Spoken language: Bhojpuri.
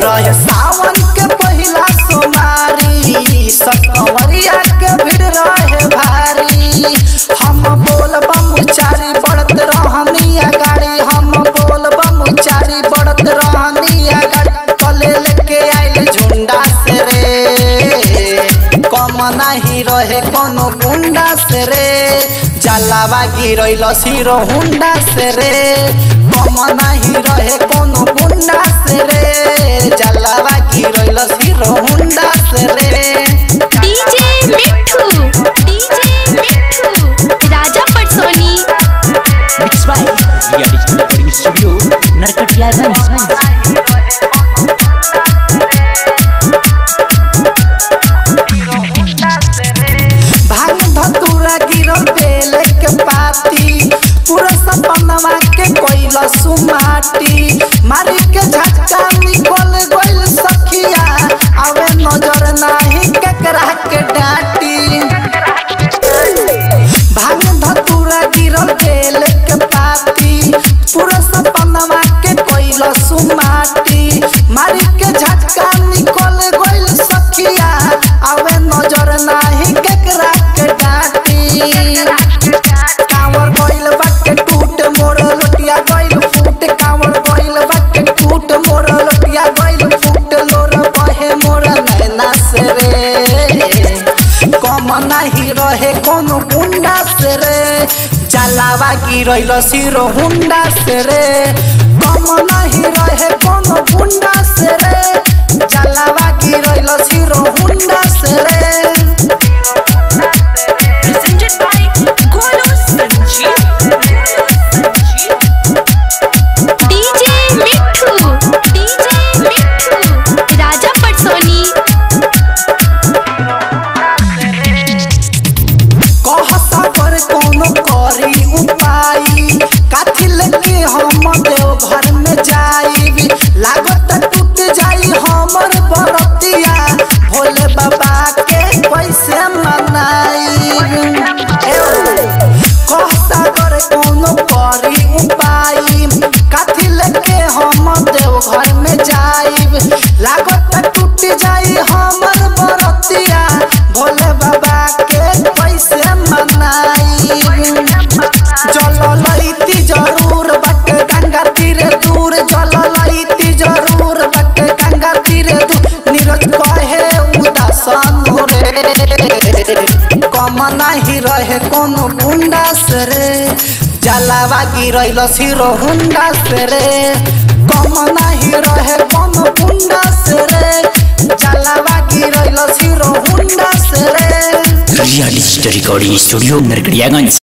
रहे सावन के पहिला सोमारी सकवरिया के भीड़ रहे भारी हम बोल बम चारी बढ़त रहनी गाड़ी हम बोल बम चारी बढ़त रहनी गाड़ी कले लेके आइल झुंडा से रे कम नाही रहे कोनो गुंडा से रे जलावा गिरैल सिरो हुंडा से रे कम नाही रहे कोनो गुंडा से रे जलावा गिरैल सिरो हुंडा से रे डीजे मिठू डीजे मिठू राजा पटसोनी Mixed by Ria Digital Recording Studio, Narkatiyaganj. भांग धतूरा गिरल बेल के पाती पूरा सपनवा के कोइल सुमाटी मारी के झटका निकल गइल सखिया आवे नजर नाही केकरा के डाटी भांग धतूरा गिरल बेल के पाती पूरा सपनवा के कोइल सुमाटी मारी के झटका निकल गइल सखिया आवे नजर नाही केकरा के डाटी कांवर गइल बाटे टूट मोर लोटिया गइल फूट कांवर गइल बाटे टूट मोर लोटिया गइल फूट लोर बहे मोर नैना से रे कम नाही रहे कोनो गुंडा से रे जलावा गिरैल सिरो हुंडा से रे कम नाही रहे कोनो गुंडा से रे जलावा गिरैल सिरो हुंडा से रे presented by Golu Sanjeev. DJ Mithu DJ Mithu Raja Patsoni कहसा पर कोनो करी उपाय काथी लेके हम देव घर में जाई लागत टूट जाई हमर बरतिया भोले बाबा के कैसे मनाई कहसा कर कोनो करी उपाय काथी लेके हम देव घर में जाई लागत टूट जाई हमर बरतिया भोले बाबा के कैसे मनाई जल लैती जरूर बट गंगा तीरे दूर जल लैती जरूर बट गंगा तीरे दूर नीरज कहे उदासन रे कम नाही रहे कोनो गुंडा से रे जलावा गिरैल सिरो हुंडा से रे कम नाही रहे कोनो गुंडा से रे जलावा गिरैल सिरो हुंडा से रे Ria Digital Recording Studio, Narkatiyaganj.